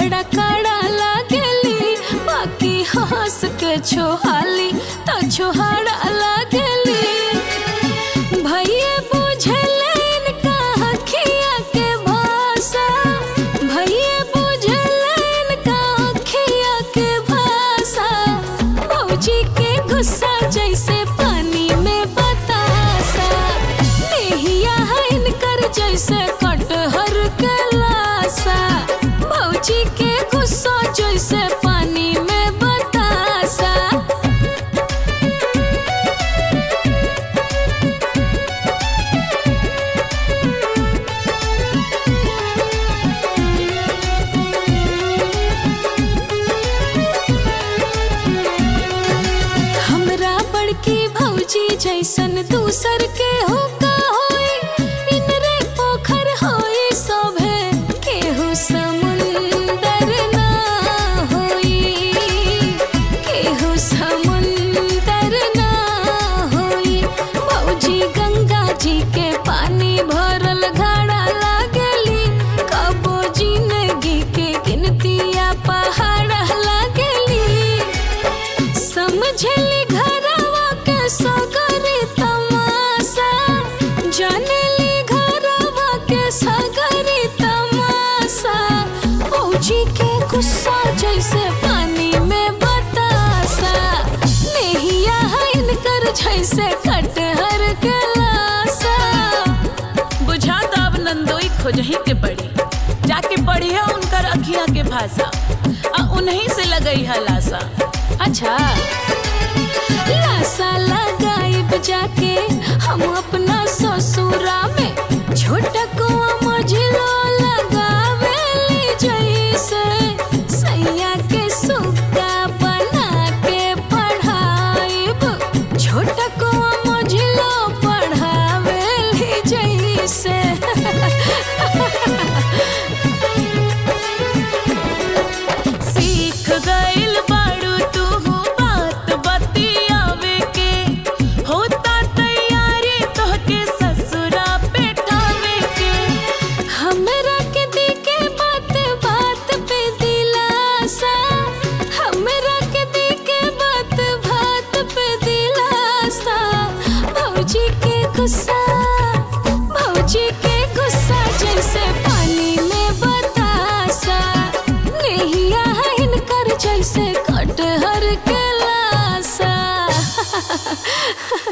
बड़ा कड़ा लागेली बाकी हंस के छोहाली तो छोहाड़ा लागेली भैया बुझले इनका अखिया के भाषा भैया बुझले इनका अखिया के भाषा भौजी के गुस्सा जैसे पानी में बतासा नेहिया है इनकर जैसे कटहर के लासा भौजी के गुस्सा जैसे पानी में बतासा हमरा बड़की भौजी जैसन दूसर के हो का होई इनरे पोखर होई सभे केहू समुंदर ना होई केहू समुंदर ना होई भौजी गंगा जी के पानी भरल घड़ा लागली कबो जिंदगी के गिनतिया पहाड़ लागली समझली घरवा के सगरी तमाशा जानली घरवा के सगरी तमाशा फौजी के गुस्सा जैसे पानी में बतासा नेहिया है इनकर जैसे कटहर के लाशा बुझाता अब नंदोई खोजही के पड़ी जाके पढ़िया उनकर अखिया के भाषा आ उन्हीं से लगई है लासा अच्छा लासा लगाइब जाके हम अपना ससुरा में छोटा कुआ मझलो लगावेली जैसे सैया के सुक्का बना के पढ़ाइब छोटा कुआ मझलो पढ़ावेली जैसे सीख गइल बाड़ू तू बात बतियावे के होता तैयारी तोहके ससुरा पेठावे के हमरा के दी के बात बात पे दिलासा हमरा के दी के बात बात पे दिलासा भौजी के गुस्सा भौजी के गुस्सा जैसे पानी में बतासा नेहिया है इनकर जैसे कटहर के लासा